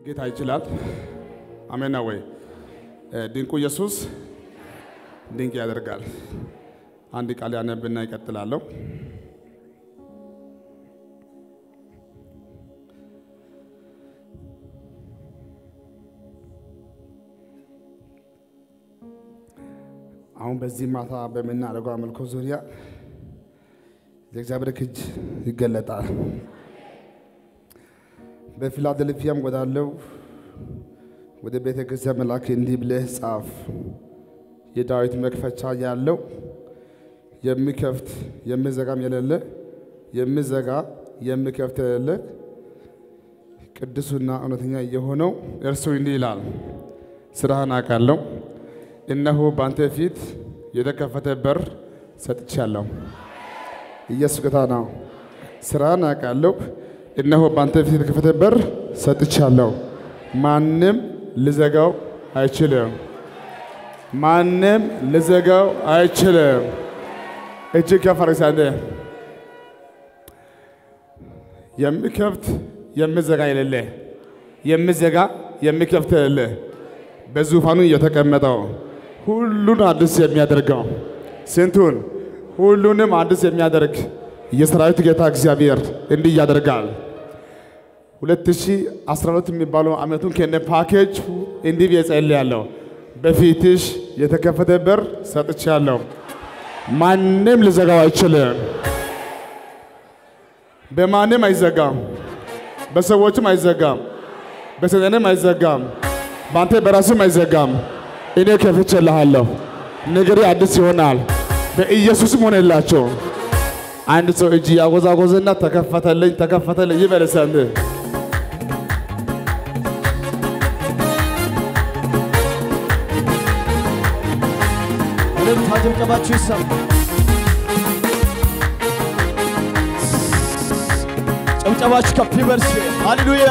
ጌታ ይችላል። አሜን ነው ወይ? ድንቁ ኢየሱስ ድንቅ ያደርጋል። አንድ ቃል ያነብና ይቀጥላለሁ። አሁን በዚህ ማታ በምናደርገው አምልኮ ዙሪያ የእግዚአብሔር እጅ ይገለጣል። በፊላደልፊያም ወዳለው ወደ ቤተ ክርስቲያን መልአክ እንዲህ ብለህ ጻፍ፣ የዳዊት መክፈቻ ያለው የሚከፍት የሚዘጋም የሌለ የሚዘጋ የሚከፍት የሌለ ቅዱሱና እውነተኛ የሆነው እርሱ እንዲህ ይላል፣ ስራህን አውቃለሁ፣ እነሆ በአንተ ፊት የተከፈተ በር ሰጥቻለሁ። ኢየሱስ ጌታ ነው። ስራህን አውቃለሁ፣ እነሆ በአንተ ፊት የተከፈተ በር ሰጥቻለሁ። ማንም ልዘጋው አይችልም። ማንም ልዘጋው አይችልም። እጅግ ከፍ አድርግ አንተ የሚከፍት የሚዘጋ የሌለ የሚዘጋ የሚከፍት የሌለ በዙፋኑ የተቀመጠው ሁሉን አዲስ የሚያደርገው ስንቱን ሁሉንም አዲስ የሚያደርግ የሰራዊት ጌታ እግዚአብሔር እንዲህ ያደርጋል። 2012 የሚባለው ዓመቱን ከነ ፓኬጅ እንዲህ ብዬ ጸልያለሁ። በፊትሽ የተከፈተ በር ሰጥቻለሁ። ማንም ሊዘጋው አይችልም። በማንም አይዘጋም፣ በሰዎችም አይዘጋም፣ በሰጠንም አይዘጋም፣ በአንተ በራስም አይዘጋም። እኔ ከፍቼልሃለሁ። ነገሬ አዲስ ይሆናል። በኢየሱስም ሆነላቸው። አንድ ሰው እጅ ያጎዛጎዘና ተከፈተልኝ ተከፈተልኝ ይበል እስኪ እልልታ ጭብጨባችሁ ይሰማ። ጭብጨባችሁ ከፍ ይበል እስኪ። ሃሌሉያ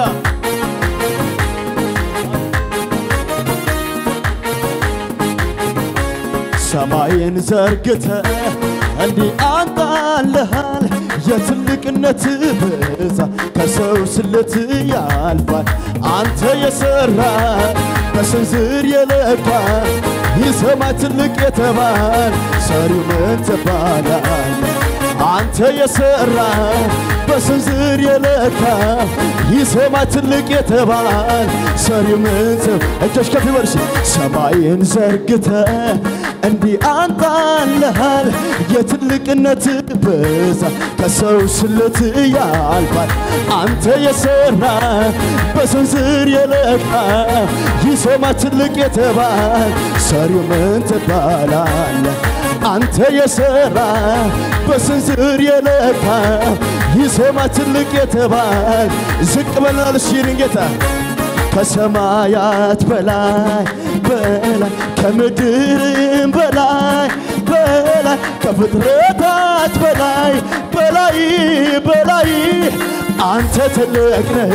ሰማይን ዘርግተ እንዲህ አንጣልሃል የትልቅነት ብዛ ከሰው ስለት ያልፋል አንተ የሰራ በስንዝር የለካ ይሰማይ ትልቅ የተባል ሰሪው ምን ትባላል አንተ የሰራ በስንዝር የለካ ይሰማይ ትልቅ የተባል ሰሪው ምን ትብ እጆች ከፍ ይበል እስኪ። ሰማይን ዘርግተ እንዲህ አንጣልሃል የትልቅነት ብዛ ከሰው ስለት ያልፋል አንተ የሰራ በስንዝር የለካ ይሰማይ ትልቅ የተባል ሰሪው ምን ትባላለ አንተ የሰራ በስንዝር የለካ ይሰማይ ትልቅ የተባል ዝቅ በላል ሲልን ጌታ ከሰማያት በላይ በላይ ከምድርም በላይ በላይ ከፍጥረታት በላይ በላይ በላይ አንተ ትልቅ ነህ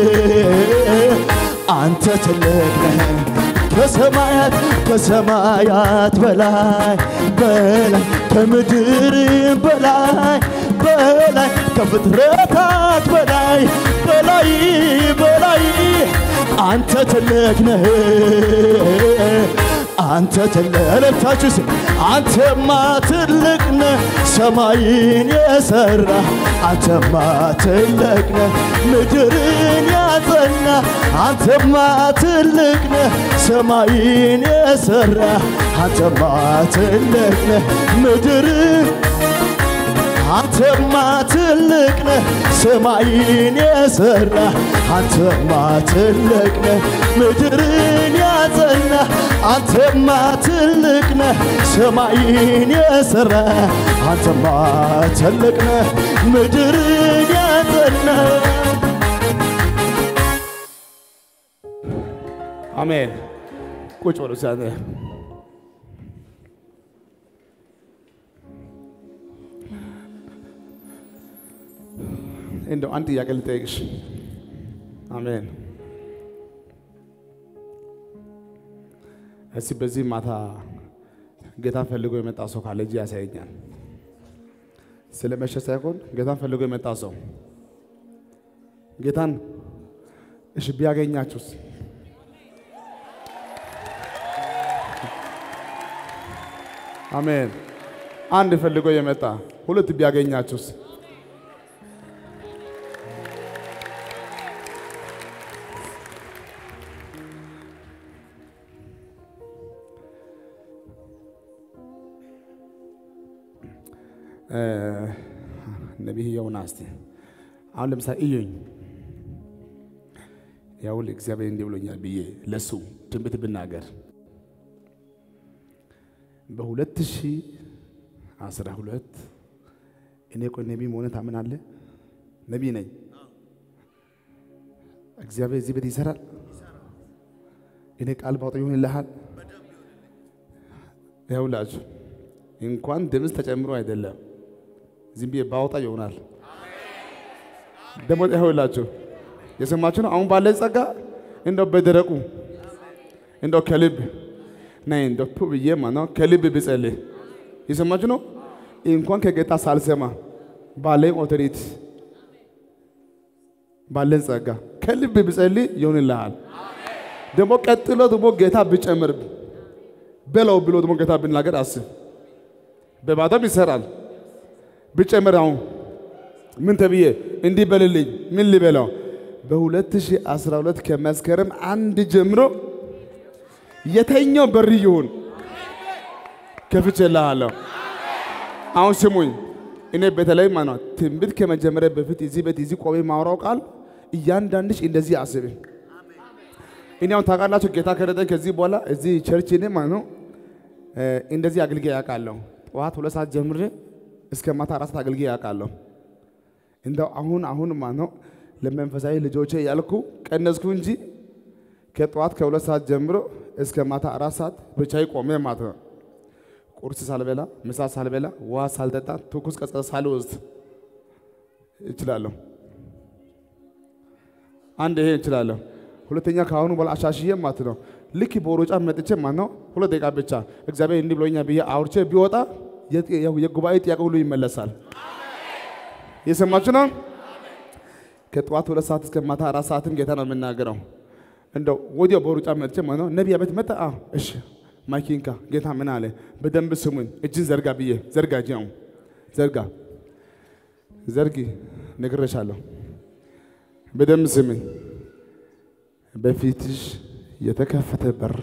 አንተ ትልቅ ነህ ከሰማያት ከሰማያት በላይ በላይ ከምድርም በላይ በላይ ከፍጥረታት በላይ በላይ በላይ አንተ ትልቅ ነህ አንተ ትልቅ እልልታችሁ ስ አንተማ ትልቅ ነህ ሰማይን የሰራ አንተማ ትልቅ ነህ ምድርን ያጸና አንተማ ትልቅ ነህ ሰማይን የሰራ አንተማ ትልቅ ነህ ምድርን አንተማ ትልቅ ነህ ሰማይን የሰራ አንተማ ትልቅ ነህ ምድርን ያጸና አንተማ ትልቅ ነህ ሰማይን የሰራ አንተማ ትልቅ ነህ ምድርን ያጸና አሜን። ቁጭ በሉ እስኪ አንተ። እንደው አንድ ጥያቄ ልጠይቅሽ። አሜን። እስቲ በዚህ ማታ ጌታን ፈልጎ የመጣ ሰው ካለ እጅ ያሳየኛል። ስለ መሸ ሳይሆን ጌታን ፈልጎ የመጣ ሰው ጌታን እሺ ቢያገኛችሁስ? አሜን። አንድ ፈልጎ የመጣ ሁለት ቢያገኛችሁስ? ነቢይ ዮናስ እስቲ አሁን ለምሳሌ እዩኝ ያው እግዚአብሔር እንዲህ ብሎኛል ብዬ ለሱ ትንቢት ብናገር በሁለት ሺህ አስራ ሁለት እኔ ቆይ ነቢይ መሆነ ታምናለህ? ነቢይ ነኝ። እግዚአብሔር እዚህ ቤት ይሰራል። እኔ ቃል ባውጣ ይሆንልሃል። ያውላችሁ እንኳን ድምፅ ተጨምሮ አይደለም ዝም ብዬ ባወጣ ይሆናል። ደግሞ ይኸውላችሁ የሰማችሁ ነው። አሁን ባለ ጸጋ እንደው በደረቁ እንደው ከልብ ነይ እንደው ቱ ብዬ ማነው ከልብ ብጸልይ የሰማችሁ ነው። እንኳን ከጌታ ሳልሰማ ባለኝ ኦቶሪቲ ባለን ጸጋ ከልብ ብጸልይ ይሆንልሃል። ደግሞ ቀጥሎ ደግሞ ጌታ ብጨምር በለው ብሎ ደግሞ ጌታ ብናገር አስብ። በባዶም ይሰራል ብጨምር አሁን ምን ተብዬ እንዲህ በልልኝ ምን ልበለው? በ2012 ከመስከረም አንድ ጀምሮ የተኛው በር ይሁን ከፍቼልሃለሁ። አሁን ስሙኝ፣ እኔ በተለይ ማለት ትንቢት ከመጀመሪያ በፊት እዚህ ቤት እዚህ ቆሜ ማውራው ቃል እያንዳንድሽ እንደዚህ አስብ። እኔ አሁን ታውቃላችሁ ጌታ ከረጠኝ ከዚህ በኋላ እዚህ ቸርች እኔ ማለት ነው እንደዚህ አገልጋይ ያውቃለሁ። ጠዋት ሁለት ሰዓት ጀምሬ እስከ ማታ አራት ሰዓት አገልጋይ ያውቃለሁ። እንደው አሁን አሁን ማለት ነው ለመንፈሳዊ ልጆቼ ያልኩ ቀነስኩ እንጂ ከጠዋት ከሁለት ሰዓት ጀምሮ እስከ ማታ አራት ሰዓት ብቻዬ ቆሜ ማለት ነው። ቁርስ ሳልበላ፣ ምሳ ሳልበላ፣ ውሃ ሳልጠጣ፣ ትኩስ ቀዝቀዝ ሳልወስድ እችላለሁ። አንድ ይሄ እችላለሁ። ሁለተኛ ከአሁኑ በኋላ አሻሽዬ ማለት ነው ልክ በሮጫ መጥቼ ማለት ነው ሁለት ደቂቃ ብቻ እግዚአብሔር እንዲህ ብሎኛል ብዬ አውርቼ ቢወጣ የጉባኤ ጥያቄ ሁሉ ይመለሳል። የሰማችሁ ነው። ከጠዋት ሁለት ሰዓት እስከ ማታ አራት ሰዓትም ጌታ ነው የምናገረው። እንደው ወዲያው በሩጫ መጥቼ ማለት ነው ነቢያ ቤት መጣ። አዎ እሺ፣ ማይኪንካ ጌታ ምን አለ? በደንብ ስሙኝ። እጅን ዘርጋ ብዬ ዘርጋ፣ እጅ ነው ዘርጋ፣ ዘርጊ፣ ነግሬሻለሁ። በደንብ ስሙኝ። በፊትሽ የተከፈተ በር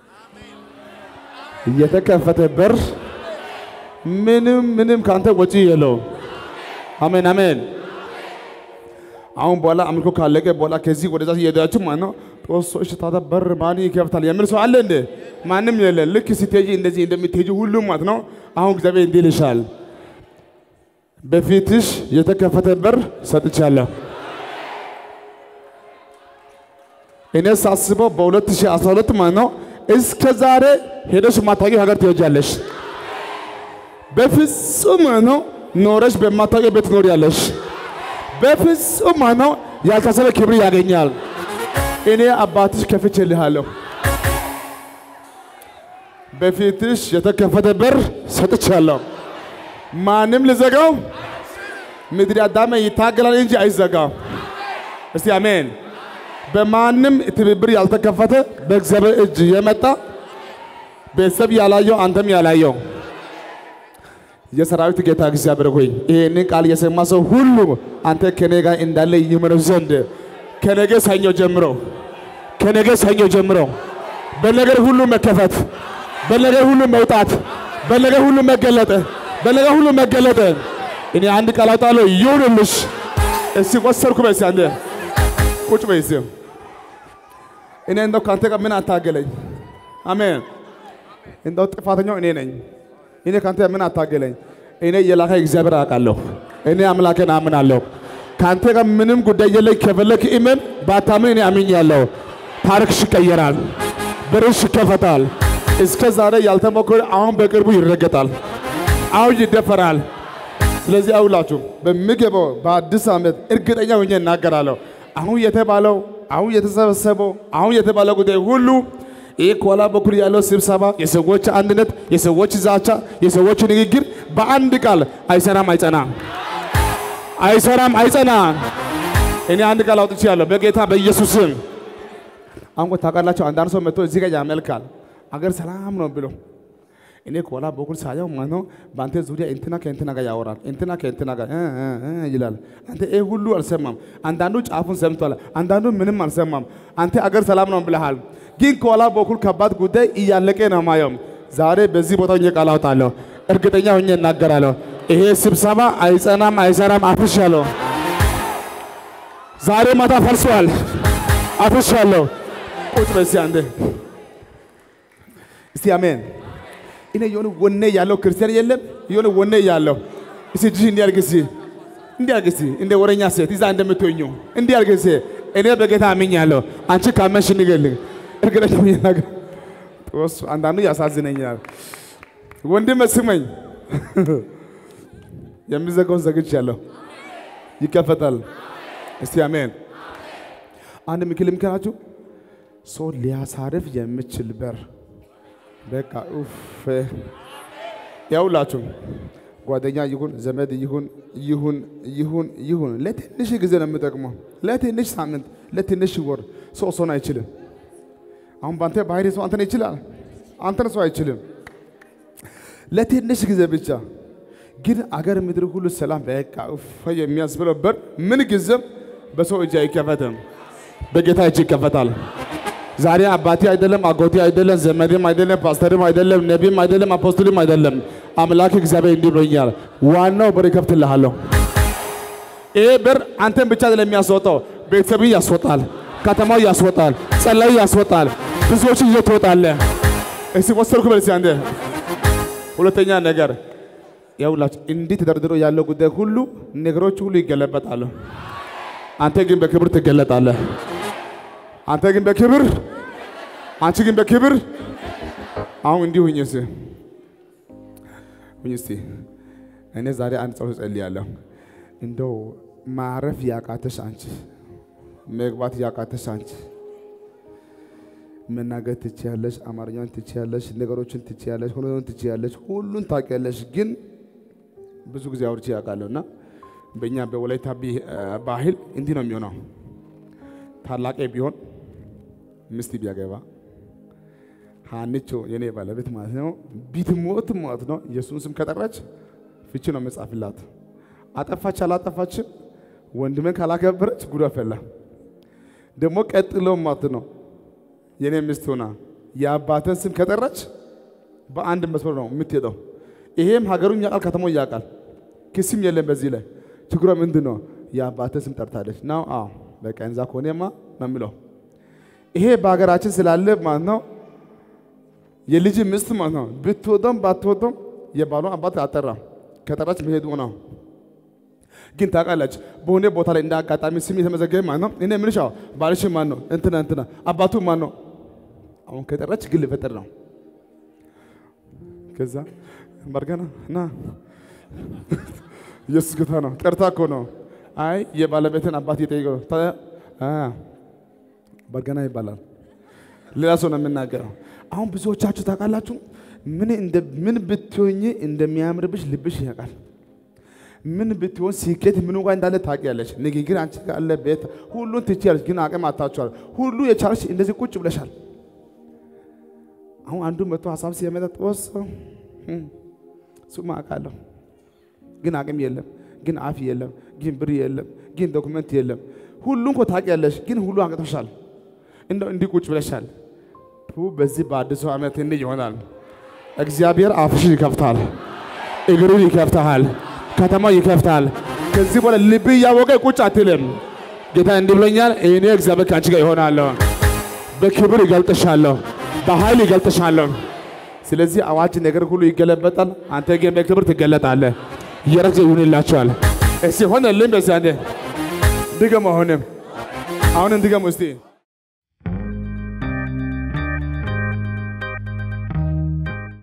የተከፈተ በር ምንም ምንም ካንተ ወጪ የለውም። አሜን አሜን። አሁን በኋላ አምልኮ ካለቀ በኋላ ከዚህ ወደዛ እየሄዳችሁ ማለት ነው ጦሶች ታዲያ በር ማን ይከፍታል የሚል ሰው አለ እንዴ? ማንም የለ። ልክ ስትሄጂ እንደዚህ እንደምትሄጂ ሁሉም ማለት ነው። አሁን እግዚአብሔር እንዲህ ይልሻል፣ በፊትሽ የተከፈተ በር ሰጥቻለሁ። እኔ ሳስበው በ2012 ማለት ነው እስከ ዛሬ ሄደሽ ማታውቂው ሀገር ትሄጃለሽ። በፍጹም ማለት ነው ኖረሽ በማታውቂው ቤት ትኖሪያለሽ። በፍጹም ማለት ነው ያልታሰበ ክብር ያገኛል። እኔ አባትሽ ከፍቼልሃለሁ። በፊትሽ የተከፈተ በር ሰጥቻለሁ። ማንም ልዘጋው ምድር አዳመ ይታገላል እንጂ አይዘጋም። እስቲ አሜን። በማንም ትብብር ያልተከፈተ በእግዚአብሔር እጅ የመጣ ቤተሰብ ያላየው አንተም ያላየው የሰራዊት ጌታ እግዚአብሔር ሆይ ይህንን ቃል የሰማ ሰው ሁሉ አንተ ከኔ ጋር እንዳለ ይመነው ዘንድ ከነገ ሰኞ ጀምሮ ከነገ ሰኞ ጀምሮ በነገር ሁሉ መከፈት፣ በነገር ሁሉ መውጣት፣ በነገር ሁሉ መገለጥ፣ በነገር ሁሉ መገለጥ። እኔ አንድ ቃል አውጣለሁ ይሁንልሽ። እስቲ ወሰርኩ በይ እስቲ አንዴ ቁጭ በይ እስቲ። እኔ እንደው ከአንተ ጋር ምን አታገለኝ? አሜን። እንደው ጥፋተኛው እኔ ነኝ። እኔ ከአንተ ምን አታገለኝ? እኔ የላከ እግዚአብሔር አውቃለሁ። እኔ አምላክን አምናለሁ። ከአንተ ጋር ምንም ጉዳይ የለኝ። ከፈለክ እመን፣ ባታምን እኔ አምኛለሁ። ታሪክሽ ይቀየራል፣ በርሽ ይከፈታል። እስከ ዛሬ ያልተሞከረ አሁን በቅርቡ ይረገጣል፣ አሁን ይደፈራል። ስለዚህ አውላችሁ በሚገባው በአዲስ ዓመት እርግጠኛ ሆኜ እናገራለሁ። አሁን የተባለው አሁን የተሰበሰበው አሁን የተባለው ጉዳይ ሁሉ ይህ ከኋላ በኩል ያለው ስብሰባ፣ የሰዎች አንድነት፣ የሰዎች ዛቻ፣ የሰዎች ንግግር በአንድ ቃል አይሰራም፣ አይጸናም፣ አይሰራም፣ አይጸናም። እኔ አንድ ቃል አውጥቻለሁ በጌታ በኢየሱስ ስም። አሁን እኮ ታውቃላችሁ፣ አንዳንድ ሰው መጥቶ እዚህ ጋር ያመልካል አገር ሰላም ነው ብሎ እኔ ከኋላ በኩል ሳየው ማለት ነው በአንተ ዙሪያ እንትና ከእንትና ጋር ያወራል፣ እንትና ከእንትና ጋር እ እ እ ይላል። አንተ ይህ ሁሉ አልሰማም። አንዳንዱ ጫፉን ሰምቷል፣ አንዳንዱ ምንም አልሰማም። አንተ አገር ሰላም ነው ብለሃል፣ ግን ከኋላ በኩል ከባድ ጉዳይ እያለቀ ነው ማየው። ዛሬ በዚህ ቦታ ሆኜ ቃል አውጣለሁ፣ እርግጠኛ ሆኜ እናገራለሁ። ይሄ ስብሰባ አይጸናም፣ አይሰራም። አፍርሻለሁ። ዛሬ ማታ ፈርሷል። አፍርሻለሁ። ቁጭ በዚህ አንዴ እስቲ አሜን። እኔ የሆነ ወኔ ያለው ክርስቲያን የለም። የሆነ ወኔ ያለው እስቲ እጅሽ እንዲያርግ እስቲ እንዲያርግ እስቲ እንደ ወረኛ ሴት ይዛ እንደምትሆኙ እንዲያርግ እስቲ እኔ በጌታ አምኛለሁ። አንቺ ካመንሽ ንገሪኝ። እርግጠኛ ሆኜ ነገር ጦስ አንዳንዱ ያሳዝነኛል። ወንድም ስመኝ የሚዘጋውን ዘግቻለሁ፣ ይከፈታል። እስቲ አሜን። አንድ ምክል ምክራችሁ ሰው ሊያሳርፍ የሚችል በር በቃ ኡፍ ያውላችሁ ጓደኛ ይሁን ዘመድ ይሁን ይሁን ይሁን ይሁን ለትንሽ ጊዜ ነው የምጠቅመው። ለትንሽ ሳምንት፣ ለትንሽ ወር ሰው ሰውን አይችልም። አሁን በአንተ ባህሪ ሰው አንተን ይችላል፣ አንተን ሰው አይችልም። ለትንሽ ጊዜ ብቻ ግን አገር ምድር ሁሉ ሰላም በቃ ኡፍ የሚያስብለው በር ምን ጊዜም በሰው እጅ አይከፈትም፣ በጌታ እጅ ይከፈታል። ዛሬ አባቴ አይደለም፣ አጎቴ አይደለም፣ ዘመድም አይደለም፣ ፓስተርም አይደለም፣ ነቢም አይደለም፣ አፖስትልም አይደለም። አምላክ እግዚአብሔር እንዲህ ብሎኛል፣ ዋናው በር ይከፍትልሃለሁ። ይሄ በር አንተን ብቻ አይደለም የሚያስወጣው፣ ቤተሰብ ያስወጣል፣ ከተማው ያስወጣል፣ ጸላዩ ያስወጣል፣ ብዙዎች ይዞ ትወጣለህ። እስቲ ወሰድኩ በል እስቲ አንዴ። ሁለተኛ ነገር ያውላችሁ እንዲህ ተደርድሮ ያለው ጉዳይ ሁሉ ነገሮች ሁሉ ይገለበጣሉ። አንተ ግን በክብር ትገለጣለህ። አንተ ግን በክብር አንቺ ግን በክብር አሁን እንዲህ ሁኝ እስቲ ሁኝ እስቲ እኔ ዛሬ አንድ ጸሎት ጸልያለሁ። እንደው ማረፍ ያቃተሽ አንቺ፣ መግባት ያቃተሽ አንቺ መናገር ትችያለሽ፣ አማርኛን ትችያለሽ፣ ነገሮችን ትችያለሽ፣ ሁሉን ትችያለሽ፣ ሁሉን ታውቂያለሽ። ግን ብዙ ጊዜ አውርቼ ያውቃለሁ እና በእኛ በወላይታ ባህል እንዲህ ነው የሚሆነው ታላቄ ቢሆን ሚስት ቢያገባ ሀንቾ የኔ ባለቤት ማለት ነው ቢትሞት ማለት ነው የእሱን ስም ከጠራች ፍቺ ነው መጻፍላት። አጠፋች አላጠፋችም ወንድምን ካላከበረች ጉዷ ፈላ። ደግሞ ቀጥሎ ማለት ነው የኔ ሚስት ሆና የአባትን ስም ከጠራች በአንድ መስመር ነው የምትሄደው። ይሄም ሀገሩን ያውቃል፣ ከተማው ያውቃል። ክስም የለም በዚህ ላይ ችግሯ ምንድን ነው? የአባትን ስም ጠርታለች ነው። አዎ በቃ እንዛ ከሆነማ ነው የምለው። ይሄ በሀገራችን ስላለ ማለት ነው የልጅ ሚስት ማለት ነው ብትወደም ባትወደም የባሏን አባት አጠራም ከጠራች መሄዱ ነው። ግን ታውቃለች በሆነ ቦታ ላይ እንደ አጋጣሚ ስም የተመዘገበ ማለት ነው። እኔ ምንሻ ባልሽ ማን ነው? እንትና እንትና አባቱ ማን ነው? አሁን ከጠራች ግን ልፈጥር ነው። ከዛ ባርገና ና ኢየሱስ ጌታ ነው። ጠርታ እኮ ነው። አይ የባለቤትን አባት እየጠየቀው በርገና ይባላል። ሌላ ሰው ነው የምናገረው። አሁን ብዙዎቻችሁ ታውቃላችሁ ምን እንደ ምን ብትሆኝ እንደሚያምርብሽ ልብሽ ያውቃል። ምን ብትሆን ስኬት ምኑ ጋር እንዳለ ታውቂያለሽ። ንግግር አንቺ ጋር አለ፣ ቤት ሁሉን ትችያለሽ፣ ግን አቅም አታችኋል። ሁሉ የቻልሽ እንደዚህ ቁጭ ብለሻል። አሁን አንዱ መቶ ሀሳብ ሲያመጣ ጦስ ሱማ አውቃለሁ፣ ግን አቅም የለም፣ ግን አፍ የለም፣ ግን ብር የለም፣ ግን ዶክመንት የለም። ሁሉን እኮ ታውቂያለሽ፣ ግን ሁሉ አቅቶሻል። እንደው እንዲህ ቁጭ ብለሻል። በዚህ በአዲሱ ዓመት እንዲህ ይሆናል። እግዚአብሔር አፍሽን ይከፍታል፣ እግሩን ይከፍታል፣ ከተማው ይከፍታል። ከዚህ በኋላ ልብ እያወቀ ቁጭ አትልም። ጌታ እንዲህ ብሎኛል፣ እኔ እግዚአብሔር ከአንቺ ጋር ይሆናለሁ፣ በክብር ይገልጥሻለሁ፣ በኃይል ይገልጥሻለሁ። ስለዚህ አዋጅ ነገር ሁሉ ይገለበጣል። አንተ ግን በክብር ትገለጣለህ። እየረግዘ ይሁንላቸዋል። እስቲ ሆነልኝ። በዚህ አንዴ ድገም። አሁንም አሁንም ድገም እስቲ